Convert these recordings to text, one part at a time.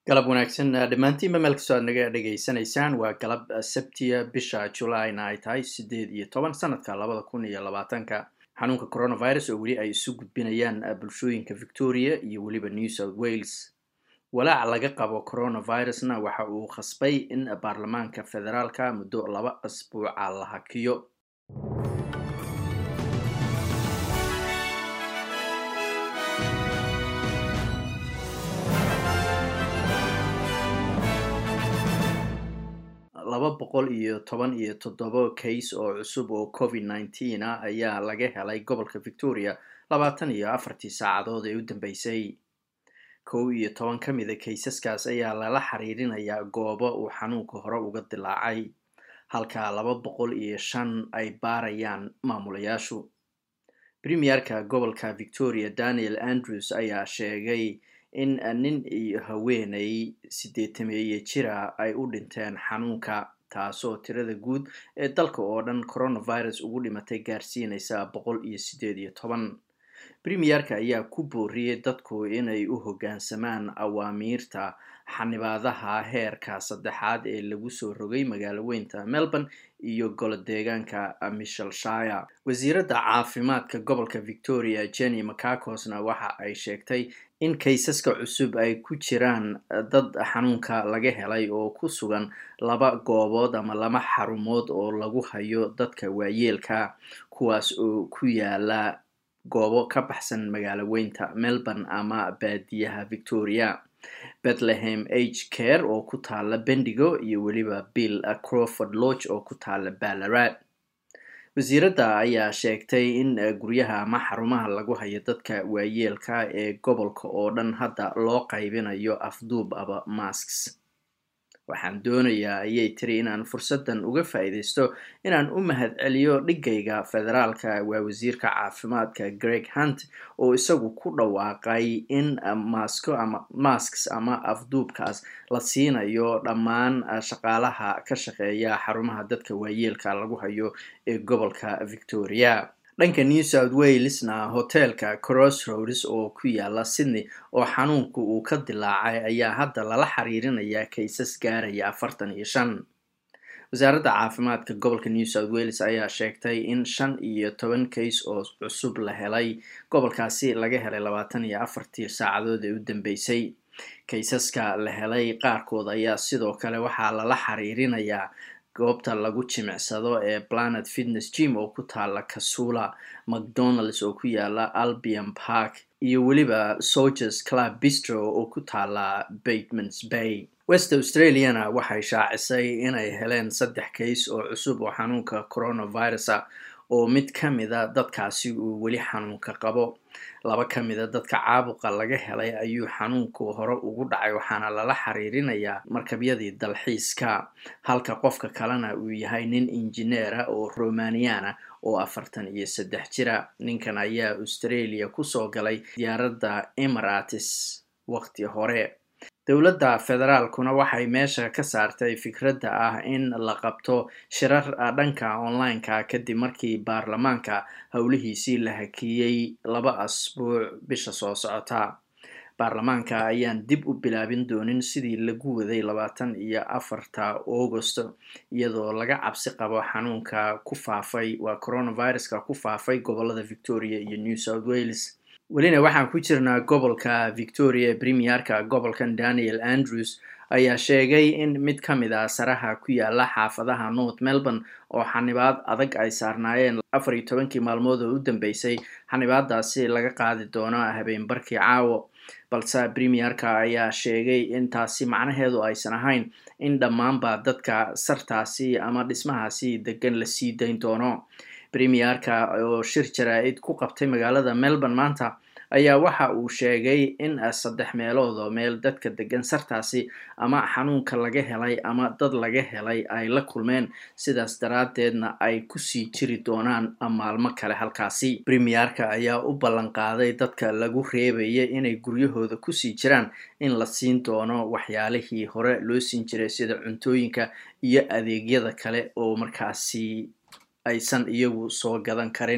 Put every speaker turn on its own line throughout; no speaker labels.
galab wanaagsan dhammaantiinba meel kastoo aad naga dhegaysanaysaan waa galab sabtiya bisha julaina ay tahay siddeed iyo toban sanadka labada kun iyo labaatanka xanuunka coronavirus oo weli ay isu gudbinayaan bulshooyinka victoria iyo weliba new south wales walaac laga qabo coronavirusna waxa uu khasbay in baarlamaanka federaalka muddo laba asbuuca la hakiyo laba boqol iyo toban iyo toddoba case oo cusub oo covid nineteen ah ayaa laga helay gobolka victoria labaatan iyo afartii saacadood ee u dambeysay kow iyo toban ka mida kaysaskaas ayaa lala xiriirinayaa goobo uu xanuunka hore uga dilaacay halka laba boqol iyo shan ay baarayaan maamulayaashu premierka gobolka victoria daniel andrews ayaa sheegay in nin iyo haweenay sideetameeye jira ay u dhinteen xanuunka taasoo tirada guud ee dalka oo dhan coronavirus ugu dhimatay gaarsiinaysa boqol iyo siddeed iyo toban premierka ayaa ku booriyey dadku inay u hoggaansamaan awaamiirta xanibaadaha heerka saddexaad ee lagu soo rogay magaalo weynta melbourne iyo golo deegaanka michelshire wasiiradda caafimaadka gobolka victoria jenny macacosna waxa ay sheegtay in kaysaska cusub ay ku jiraan dad xanuunka laga helay oo ku sugan laba goobood ama laba xarumood oo lagu hayo dadka waayeelka kuwaas oo ku yaala goobo ka baxsan magaalo weynta melbourne ama baadiyaha victoria bethlehem age care oo ku taala bendigo iyo weliba bill croford lodge oo ku taala ballarat wasiiradda ayaa sheegtay in guryaha ama xarumaha lagu hayo dadka waayeelka ee gobolka oo dhan hadda loo qaybinayo afduub aba masks waxaan doonayaa ayay tiri inaan fursaddan uga faa'iidaysto inaan u mahadceliyo dhigayga federaalka waa wasiirka caafimaadka greg hunt oo isagu ku dhawaaqay in masko ama masks ama afduubkaas la siinayo dhammaan shaqaalaha ka shaqeeya xarumaha dadka waayeelka lagu hayo ee gobolka victoria dhanka new south walesna hoteelka crossroads oo ku yaala sydney oo xanuunku uu ka dilaacay ayaa hadda lala xiriirinayaa kaysas gaaraya afartan iyo shan wasaaradda caafimaadka gobolka new south wales ayaa sheegtay in shan iyo toban kays oo cusub la helay gobolkaasi laga helay labaatan iyo afartii saacadood ee u dambeysay kaysaska la helay qaarkood ayaa sidoo kale waxaa lala xiriirinayaa goobta lagu jimicsado ee planet fitness gym oo ku taala kasula mcdonalds oo ku yaala albion park iyo weliba solgers club bistro oo ku taala batemans bay west australiana waxay shaacisay inay heleen saddex kays oo cusub oo xanuunka coronavirusa oo mid ka mida dadkaasi uu weli xanuunka qabo laba ka mida dadka caabuqa laga helay ayuu xanuunku hore ugu dhacay waxaana lala xiriirinayaa markabyadii dalxiiska halka qofka kalena uu yahay nin injineera oo romaniana oo afartan iyo saddex jira ninkan ayaa australia kusoo galay diyaaradda emirates waqti hore dowladda federaalkuna waxay meesha ka saartay fikradda ah in la qabto shirar dhanka online-ka kadib markii baarlamaanka howlihiisii la hakiyey laba asbuuc bisha soo socota baarlamaanka ayaan dib u bilaabin doonin sidii lagu waday labaatan iyo afarta augosto iyadoo laga cabsi qabo xanuunka ku faafay waa coronaviruska ku faafay gobolada victoria iyo new south wales welina waxaan ku jirnaa gobolka victoria premierka gobolkan daniel andrews ayaa sheegay in mid ka mid a saraha ku yaala xaafadaha north melbourne oo xanibaad adag ay saarnaayeen afar iyo tobankii maalmood oo u dambeysay xanibaadaasi laga qaadi doono habeenbarkii caawo balse premierka ayaa sheegay in taasi macnaheedu aysan ahayn in dhammaanba dadka sartaasi ama dhismahaasi degan la sii dayn doono premierka oo shir jaraa-id ku qabtay magaalada melbourne maanta ayaa waxa uu sheegay in saddex meelood oo meel dadka degan sartaasi ama xanuunka laga helay ama dad laga helay ay la kulmeen sidaas daraaddeedna ay kusii jiri doonaan maalmo kale halkaasi premierka ayaa u ballan qaaday dadka lagu reebaya inay guryahooda kusii jiraan in la siin doono waxyaalihii hore loo siin jiray sida cuntooyinka iyo adeegyada kale oo markaasi aysan iyagu soo gadan karin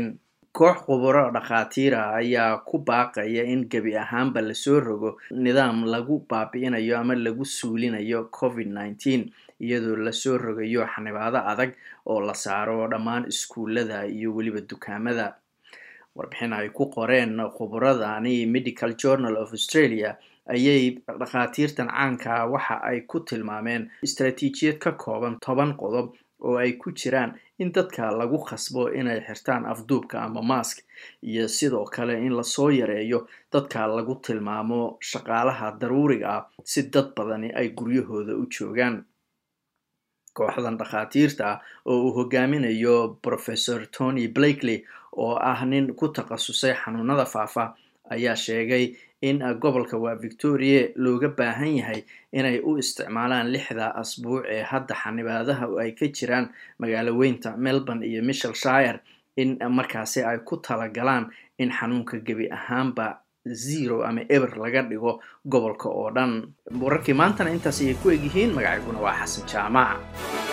koox khuburo dhakhaatiira ayaa ku baaqaya in gebi ahaanba lasoo rogo nidaam lagu baabi'inayo ama lagu suulinayo covid nneteen iyadoo lasoo rogayo xanibaado adag oo la saaro dhammaan iskuullada iyo weliba dukaamada warbixin ay ku qoreen khuburadani medical journal of australia ayay dhakhaatiirtan caanka waxa ay ku tilmaameen istaraatiijiyad ka kooban toban qodob oo ay ku jiraan in dadka lagu khasbo inay xirtaan afduubka ama mask iyo sidoo kale in lasoo yareeyo dadka lagu tilmaamo shaqaalaha daruuriga ah si dad badani ay guryahooda u joogaan kooxdan dhakhaatiirta ah oo uu hogaaminayo professor tony blakely oo ah nin ku takhasusay xanuunada faafa ayaa sheegay in gobolka waa victoria looga baahan yahay inay u isticmaalaan lixda asbuuc ee hadda xanibaadaha ay ka jiraan magaalo weynta melbourne iyo michelshire in markaasi ay ku talagalaan in xanuunka gebi ahaanba zero ama eber laga dhigo gobolka oo dhan wararkii maantana intaas ayay ku egyihiin magacayguna waa xasan jaamac